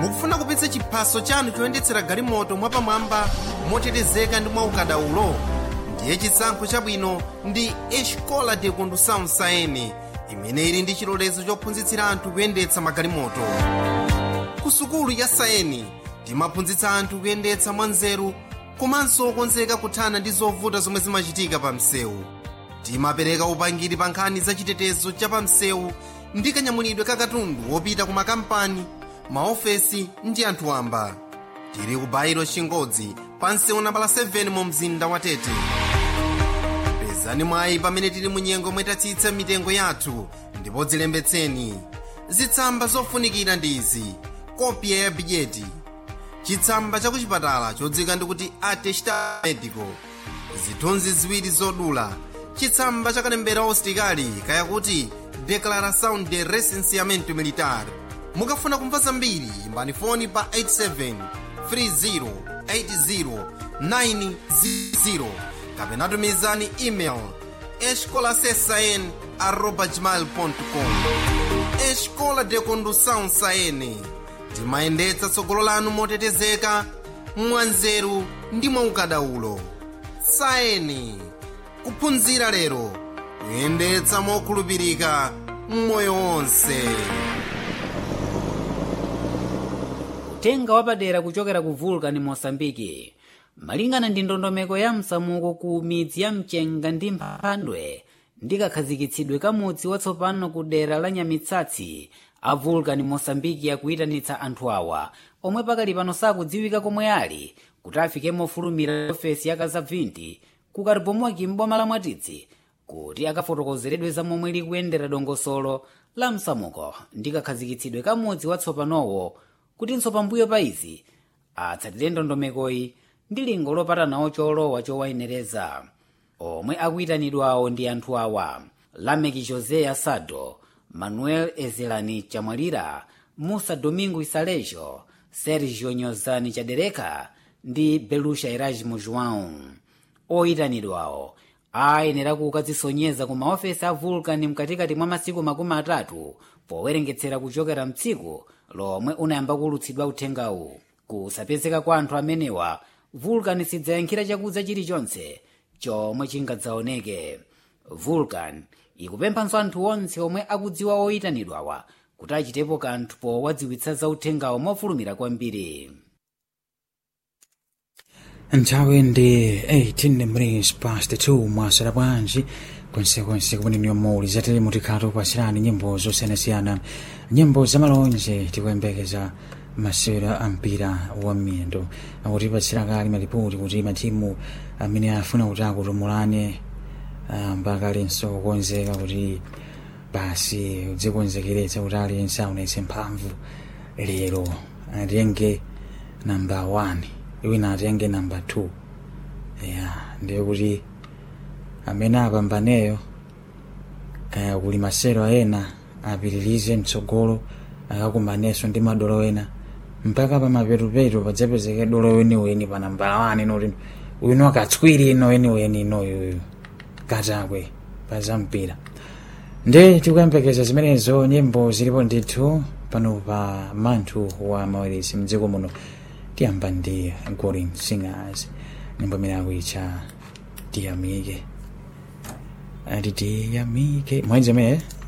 mukufuna kupitsa chiphaso chanu choyendetsera galimoto mwapamwamba motetezeka ndi mwaukadaulo ndiye chisankho chabwino ndi escola de condução saene imene ili ndi chilolezo chophunzitsira anthu kuyendetsa magalimoto ku sukulu ya saeni timaphunzitsa anthu kuyendetsa mwanzeru komanso okonzeka kuthana ndi zovuta zomwe zimachitika pa msewu timapereka upangiri pa nkhani za chitetezo cha pa msewu ndi kanyamulidwe ka katundu wopita ku makampani maofesi ndi anthu wamba tili ku bairo chingodzi pa msewu nambala 7 mu mzinda wa tete pezani mwayi pamene tili mu nyengo mwetatsitsa mitengo yathu ndipo dzilembetseni zitsamba zofunikira ndi izi kopya ya bidyeti chitsamba cha kuchipatala chodzika ndikuti atesta medico zithunzi ziwiri zodula chitsamba cha kalembera usitikali kayakuti declaração de recenseamento militar mukafuna kumva zambiri imbani foni pa 87 30 80 900 kapena tumizani email escolasesn arroba gmail.com escola de condução saene timayendetsa tsogolo lanu motetezeka mwanzeru ndi mwaukadaulo saeni kuphunzira lero kuyendetsa mokhulupirika mmoyo wonse uthenga wapadera kuchokera ku vulcan mosambiki malingana ndi ndondomeko ya msamuko ku midzi ya mchenga ndi mphandwe ndi kakhazikitsidwe kamudzi watsopano ku dera la nyamitsatsi a vulcan mosambiki akuyitanitsa anthu awa omwe pakali pano sakudziwika komwe ali kuti afike mofulumira ofesi ya kazabvinti ku karibomoki m'boma la mwatitsi kuti akafotokozeredwe za momwe likuyendera dongosolo la msamuko ndi kakhazikitsidwe kamudzi watsopanowo kutinso pambuyo pa izi atsatire ndondomekoyi ndi lingo lopatanawo cholowa chowayenereza omwe akuyitanidwawo ndi anthu awa lameki josé asado manuel ezelani chamwalira musa domingo isalejo sergio nyozani chadereka ndi belusha erasmo joão oyitanidwawo ayenera kukadzisonyeza ku maofesi a vulcan mkatikati mwa masiku makumi atatu powerengetsera kuchokera mtsiku lomwe unayamba kulutsidwa uthengawu kusapezeka kwa anthu amenewa vulcan sidzayankhira chakudza chilichonse chomwe chingadzaoneke vulcan ikupemphanso anthu onse omwe akudziwa oyitanidwawa kuti achitepo kanthu powadziwitsa za uthengawo mofulumira kwambiri nthawi ndi 18 minutes past 2 mwasera bwanji konsekonse kumeneniwa muli zatili mutikhala topasirani nyimbo zosiyanasiyana nyimbo zamalonje tikuyembekeza masewera ampira wa miyendo akutipatsira kale malipoti kuti matimu amene afuna kuti akutumulane mpaka alinso kukonzeka kuti basi udzikonzekeretsa kuti aliyense aonetse mphamvu lero atenge namba 1 wina atenge namba 2 ya ndiye kuti amene apambaneyo kaya kuli masero ena apitirize mtsogolo akakumanenso ndi madolo ena mpaka pamapetupetu padzapezeke dolo weniweni pa nambala 1 inoti uyu akatswiri ino weniweni inoyuyu katakwe pazampira ndi tikuyembekeza zimenezo nyimbo zilipo ndithu pano pa manthu wa maweresi mdziko muno tiyamba ndi golden singers nyimbo imene akuitcha tiyamike ati tiyamike mwezi imene